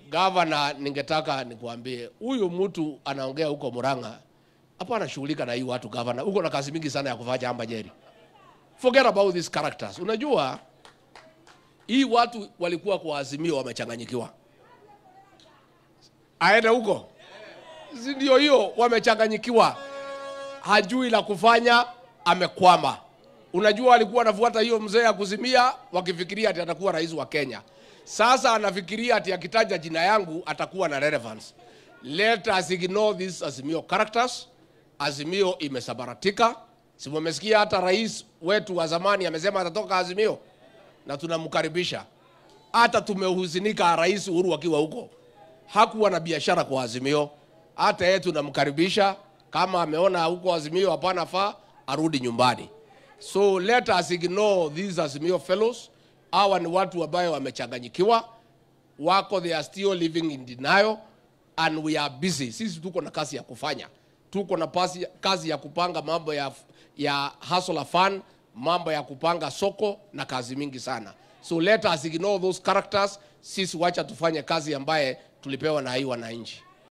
Gavana, ningetaka nikuambie huyu mtu anaongea huko Murang'a, hapa anashughulika na hii watu. Gavana, uko na kazi mingi sana ya kufanya hapa Nyeri. Forget about these characters. Unajua hii watu walikuwa kwa Azimio wamechanganyikiwa, aende huko, si ndio? Hiyo wamechanganyikiwa, hajui la kufanya, amekwama. Unajua alikuwa anafuata hiyo mzee ya kuzimia, wakifikiria ati atakuwa rais wa Kenya. Sasa anafikiria ati akitaja jina yangu atakuwa na relevance. Let us ignore these Azimio characters. Azimio imesabaratika. Si mmesikia hata rais wetu wa zamani amesema atatoka Azimio na tunamkaribisha. Hata tumehuzunika rais Uhuru akiwa huko, hakuwa na biashara kwa Azimio. Hata yeye tunamkaribisha, kama ameona huko Azimio hapana faa, arudi nyumbani. So let us ignore these Azimio fellows. Hawa ni watu ambayo wamechanganyikiwa, wako they are still living in denial and we are busy. Sisi tuko na kazi ya kufanya, tuko na pasi, kazi ya kupanga mambo ya, ya hustler fund, mambo ya kupanga soko na kazi mingi sana. So let us ignore those characters. Sisi wacha tufanye kazi ambaye tulipewa na hii wananchi.